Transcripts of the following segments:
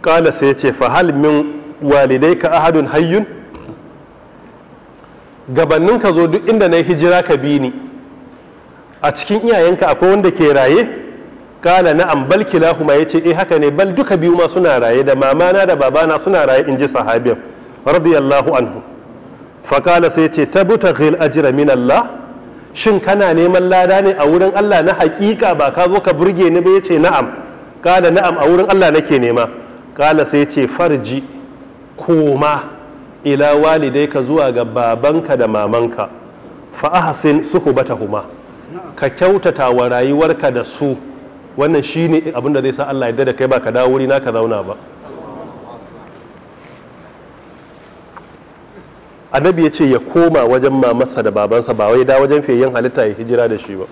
kala sai ce fa hal min walidai ka ahadun hayyun gabannin ka zo duk inda na yi hijira ka bi ni a cikin iyayenka akwai wanda ke raye kala na'am bal kilahuma yace eh haka ne bal duka biyu ma suna raye da mamana da babana suna raye in ji sahabin radiyallahu anhu fakala sai ce tabtaghil ajra min Allah shin kana neman lada ne a wurin Allah na hakika ba ka zo ka burge ni ba yace na'am kala na'am a wurin Allah nake nema kala sai ce farji koma ila walidai ka zuwa ga babanka da mamanka fa ahsin suhbatahuma ka kyautata wa rayuwarka da su wannan shine abin da zai sa Allah ya da kai ba ka dawo wuri na ka zauna ba annabi ya ce ya koma wajen mamarsa da babansa ba wai da wajen fiyayyen halitta ya hijira da shi ba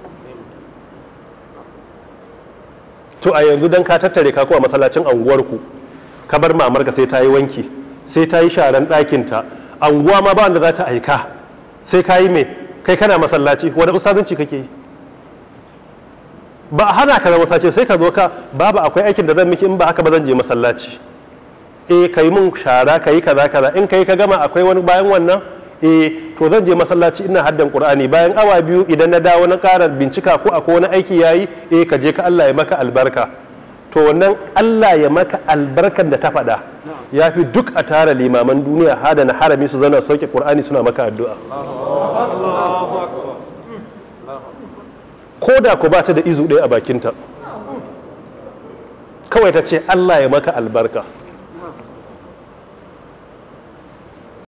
to a yanzu dan ka tattare ka kowa masallacin anguwarku ka bar mamarka sai ta yi wanki sai ta yi sharan ɗakinta anguwa ma ba wanda za ta aika sai ka yi mai kai kana masallaci wani ustazanci kake yi ba a hana ka zama masallaci sai ka zo ka babu akwai aikin da zan miki in ba haka ba zan je masallaci eh ka yi mun shara ka yi kaza kaza in ka yi ka gama akwai wani bayan wannan eh to zan je masallaci ina haddan qur'ani bayan awa biyu idan na dawo na ƙara bincika ko akwai wani aiki yayi eh ka je ka Allah ya maka albarka to wannan Allah ya maka albarkan da ta faɗa ya fi duk a tara limaman duniya hada na harami su zana sauke qur'ani suna maka addu'a ko da ku ba ta da izu ɗaya a bakinta kawai ta ce Allah ya maka albarka